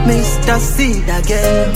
Mr. Seed again.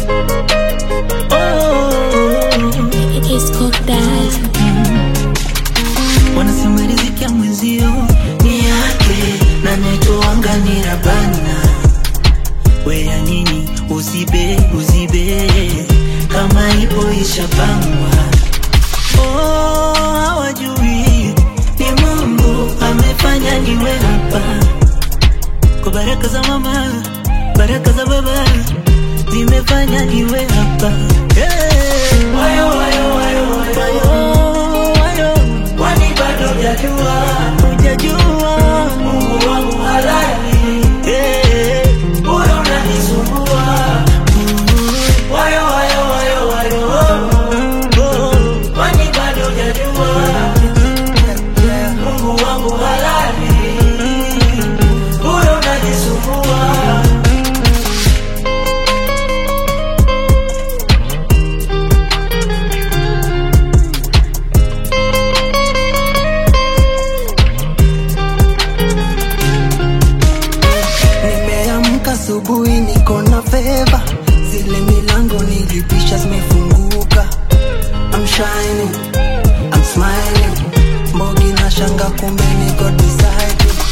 Oh, It's cooked that. wanasema riziki ya mwenzio ni yake na netoanga ni rabana. Weya nini uzibe uzibe kama ipo ishapangwa. Oh, hawajui ni Mungu amefanya niwe hapa kwa baraka za mama, baraka za baba zimefanya niwe hapa. Hey. Wayo, wayo, wayo, wayo, wayo. Kwani bado hujajua, hujajua Mungu wangu halali. Hey. Bora unanisumbua. Wayo, wayo, wayo, wayo. Oh. Kwani bado hujajua Mungu wangu halali. Bora unanisumbua. Nimeamka asubuhi niko na feva, zile milango nilipisha zimefunguka. I'm shining, I'm smiling, mbogi na shanga kumbe niko beside you.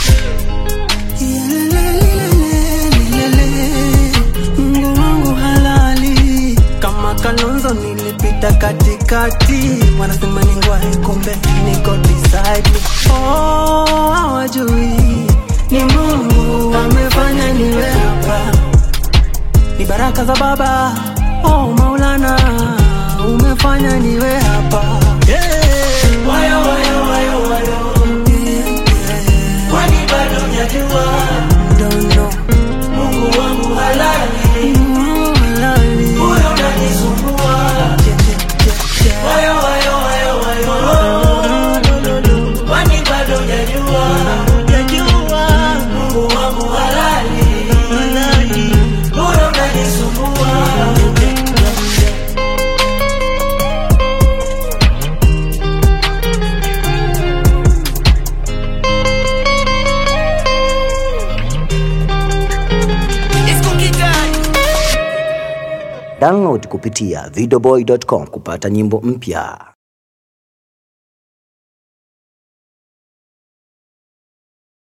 Yelelelelelelele, Mungu wangu halali, kama Kalonzo nilipita katikati, wanasema ni ngwae, kumbe niko beside you. Oh, hawajui ni Mungu amefanya niwe hapa, ni baraka za Baba. Oh Maulana, umefanya niwe hapa. Yeah. Wayo, wayo, wayo, wayo. Yeah, yeah. Kwani bado hujajua? Don't know. Mungu wangu halali. Mungu halali. Bora unanisumbua. Yeah, yeah, yeah, yeah. Wayo, wayo, wayo, wayo. No, no, no. Kwani bado hujajua? Hujajua. Mungu wangu halali. Halali. Bora unanisumbua. Yeah, yeah, yeah, yeah. Download kupitia videoboy.com kupata nyimbo mpya.